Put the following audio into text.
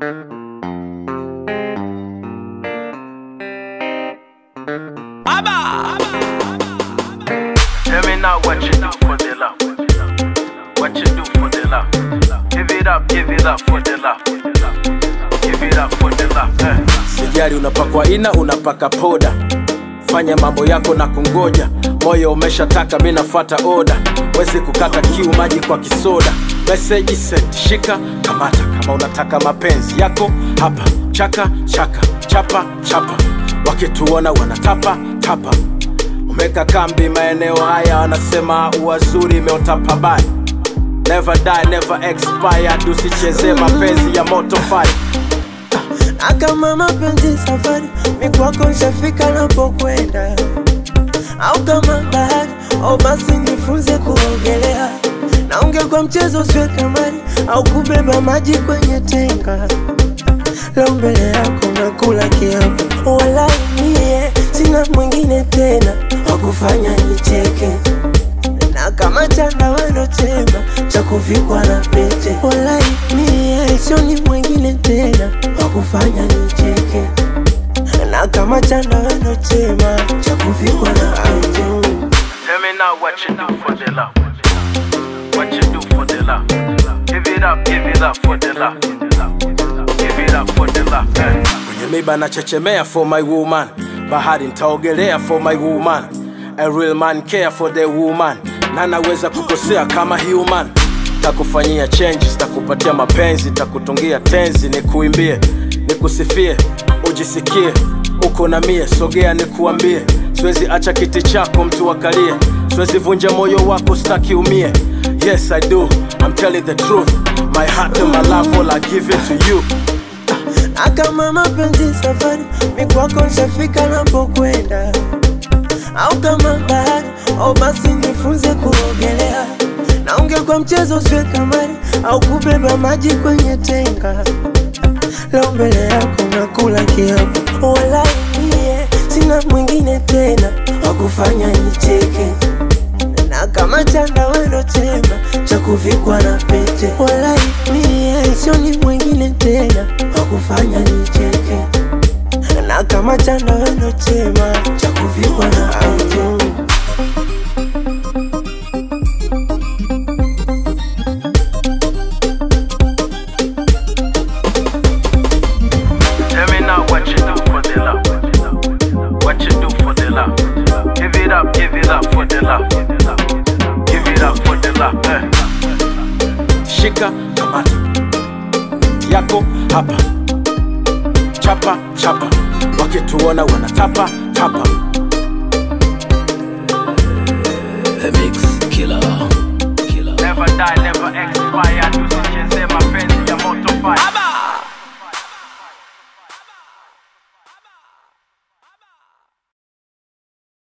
Tell me now what you do for the love. What you do for the love. Give it up, give it up for the love. Give it up for the love. Eh. sijari unapakwa ina unapaka poda fanya mambo yako na kungoja moyo umeshataka mi nafuata oda wezi kukata kiu maji kwa kisoda meseji set shika kamata kama unataka mapenzi yako hapa chaka chaka chapa chapa wakituona wanatapa tapa umeka kambi maeneo haya wanasema uwazuri imeota pabaya never die never expired usichezee mapenzi ya moto fire na kama mapenzi safari mikwako nshafika napokwenda au kama bahari au basi nifunze kuogelea na ungekuwa mchezo usiwe kamari au kubeba maji kwenye tenga leo mbele yako nakula kiapo wala mie sina mwingine tena wakufanya nicheke na kama chandawano chema cha kuvikwa na pete walai mie sioni mwingine tena wakufanya nicheke na kama chandawano chema cha kuvikwa na pete Tell me now what you do for the love. What you do for the love. Give it up, give it up for the love. Give it up for the love. Eh. kwenye miba nachechemea for my woman bahari ntaogelea for my woman a real man care for the woman na naweza kukosea kama human takufanyia changes takupatia mapenzi takutungia tenzi nikuimbie nikusifie ujisikie uko na mie sogea nikuambie siwezi acha kiti chako mtu akalie siwezi vunja moyo wako staki umie yes i do i'm telling the truth my heart and my love all i give it to you na kama mapenzi safari mikwako nshafika napokwenda au kama bahari au basi nifunze kuogelea na ungekuwa mchezo usiwe kamari au kubeba maji kwenye tenga leo mbele yako nakula kiapo wala mie sina mwingine tena wakufanya nicheke na kama chandawano chema cha kuvikwa na pete wala mie sioni mwingine tena wakufanya nicheke na kama chandawano chema cha kuvikwa na pete Tell me now what you do for the love. What you do for the love. Give it up, give it up for the love. Give it up for the love. Eh. shika kamata yako hapa chapa chapa wakituona wanatapa tapa The Mix Killer. Killer. Never die, never expire. Tusicheze mapenzi ya moto fire.